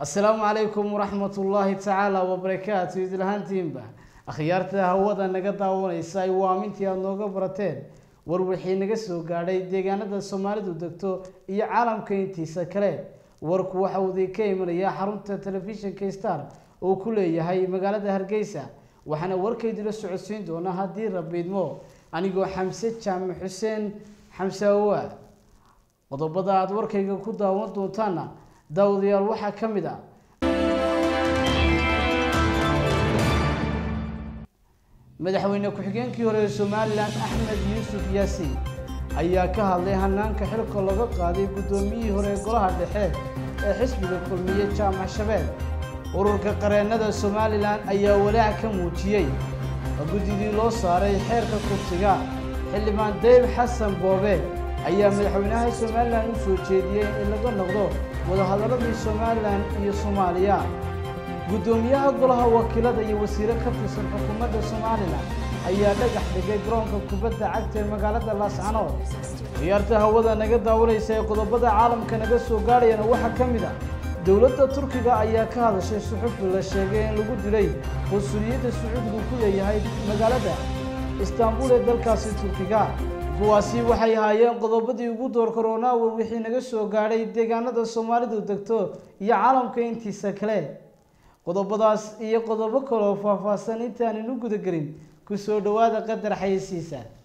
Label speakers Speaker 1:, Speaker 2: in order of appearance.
Speaker 1: assalaamu calaykum waraxmat ullaahi tacaala wabarakaatu idlahaantiinba akhyaarta hawada naga daawanaysa ay waamintii aada nooga barateen war wixii naga soo gaadhay deegaanada soomaalidu degto iyo caalamka intiisa kale warku waxa uu idinka imanayaa xarunta telefishinka star oo ku leeyahay magaalada hargeysa waxaana warkaydila socodsiin doona haddii rabiidmo anigoo xamse jaamac xuseen xamse awa qodobada aada warkayga ku daawan doontaana daawadayaal waxaa ka mid ah madaxweyne ku-xigeenkii hore ee somalilan axmed yuusuf yaasiin ayaa ka hadlay hanaanka xilka laga qaaday guddoomiyihii hore ee golaha dhexe ee xisbiga kulmiye jaamac shabeel ururka qareennada somalilan ayaa walaac ka muujiyey guddidii loo saaray xeerka kursiga xildhibaan dayb xasan boobe ayaa madaxweynaha somalilan u soo jeediyey in laga noqdo wadahadaladii somalilan iyo soomaaliya guddoomiyaha golaha wakiilada iyo wasiire ka tirsan xukuumadda somalilan ayaa dhagax dhigay garoonka kubadda cagta ee magaalada laascanood ciyaarta hawada naga daawanaysa ee qodobada caalamka naga soo gaadhayana waxaa ka mid ah dowladda turkiga ayaa ka hadashay suxufi la sheegay in lagu dilay qunsuliyadda sacuudigu ku leeyahay magaalada istaanbul ee dalkaasi turkiga kuwaasi waxay ahaayeen qodobadii ugu door korona war wixii naga soo gaadhay deegaanada soomaalidu degto iyo caalamka intiisa kale qodobadaas iyo qodobo kaleoo faahfaahsan intaaninu gudagelin ku soo dhowaada qadar xayeysiisa